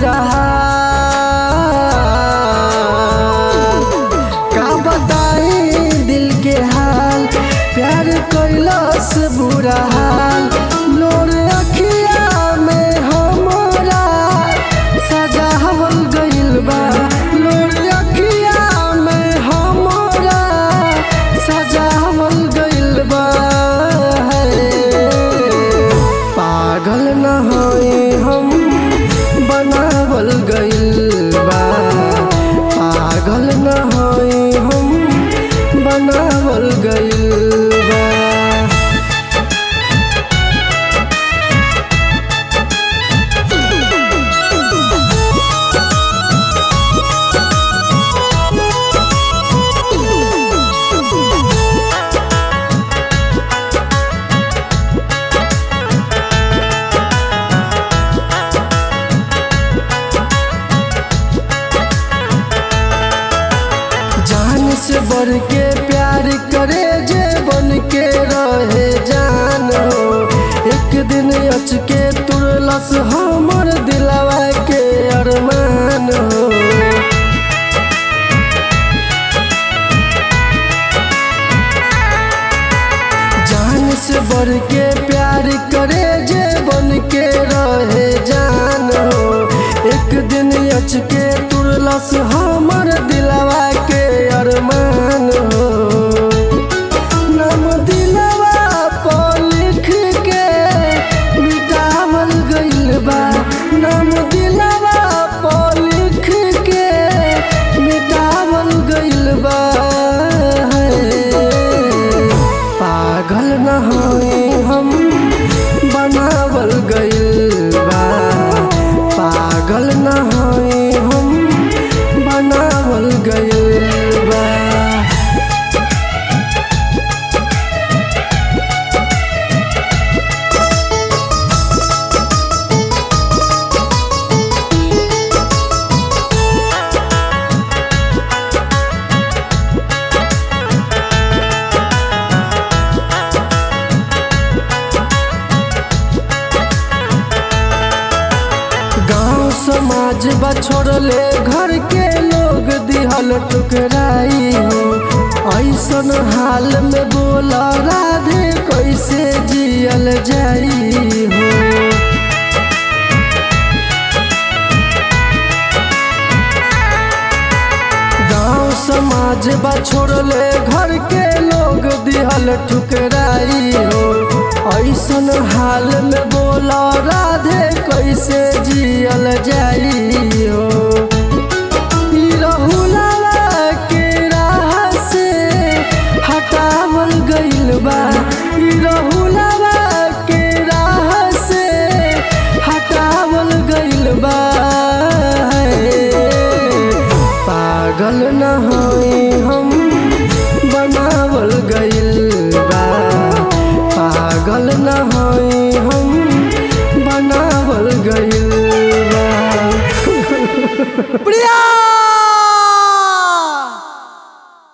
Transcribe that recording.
बुरा हाल का बताई दिल के हाल प्यार कैलस बुरा हाल लोर अखिया में हमरा सजावल गइल बा लोर अखिया में हमरा सजावल गइल बा पागल न होई हम बनावल गइल बा पागल न होई हम बनावल गइल बा जान से बढ़ के प्यार करे जे बन के रहे जान हो एक दिन अच के तुरलस हमर दिलवा के अरमान हो जान से बढ़ के प्यार करे जे बन के रहे जान हो एक दिन अच के तुरलस हमर दिलवा के अरमान हो नाम दिलवा पर लिख के मिटावल गइल बा नाम दिलवा पर लिख के मिटावल गइल बा पागल न होई हम बनावल गइल बा पागल न होई हम बनावल गइल बा गांव समाज बछोड़ले घर के लोग दिहल टुकराई हो ऐसन हाल में बोला राधे कैसे जियल जाई हो गांव समाज बछोड़ले घर के लोग दिहल ठुकराई हो ऐसन हाल में बोला राधे कैसे जियल जाई हो ई रहुलवा के राह से हटावल गइल बा ई रहुलवा के राह से हटावल गइल बा पागल न होई हम बनावल गइल बा पागल न होई हम बनावल गइल बा प्रिया